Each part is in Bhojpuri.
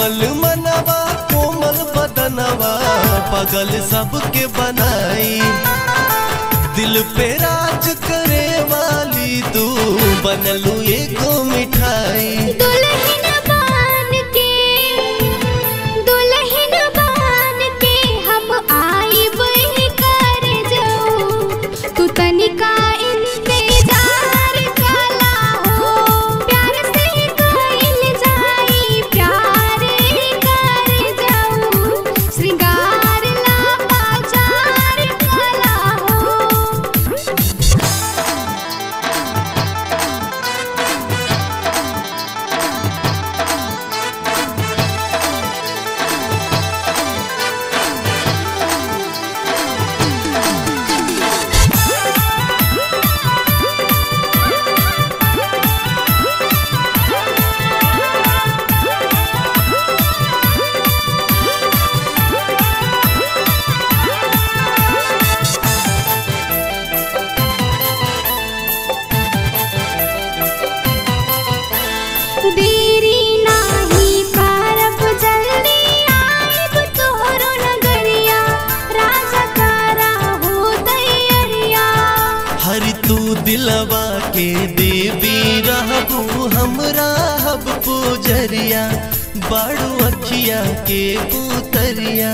कोमल मनवा कोमल बदनवा पगल सबके बनाई दिल पे राज करे वाली तू बनलू एगो मिठाई दुल्हन बन के दुल्हन बन के हम आइब कर जाऊ तू तनिका इंतजार काला हो प्यार से कइल जाई प्यार कर जाऊ श्रृंगार ला बाजार काला हो देरी नाही करब जल्दी आइब तोहरो नगरिया राजा तारा हो दैयरिया हरि तू दिलवा के देवी रहबू हमरा हब पूजरिया बाड़ू अखिया के पुतरिया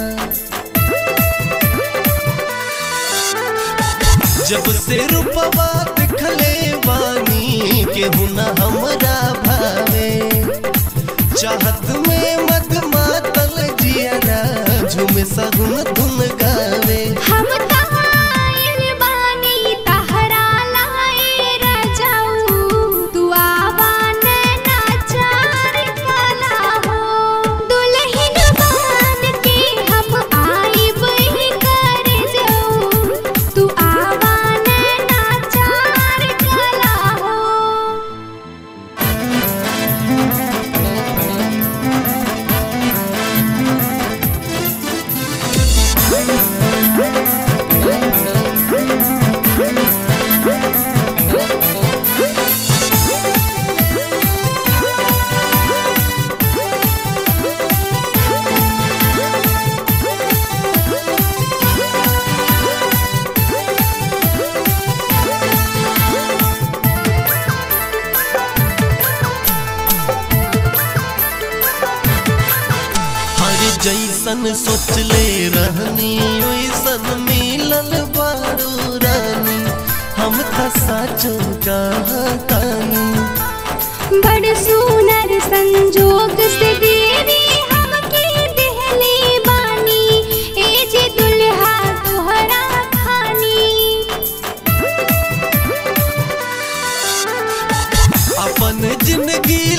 जब से रूपवा दिखले बानी केहू न हमरा भावे चाहत में मत मातल जियरा झूम सगुन धुन गावे हम तहाइल बानी तहरा लाए रजाऊ तू आवान नाचार काला हो दुल्हन बन के हम आइब कर जाऊ तू आवान नाचार काला हो हर जैसन सोचले रहनी वैसन मिलल बारू रानी हम त साचो कहतानी बड़ सुनर संजोग से देवी हमके देहले बानी ए जे दुल्हा तोहरा खानी अपन जिंदगी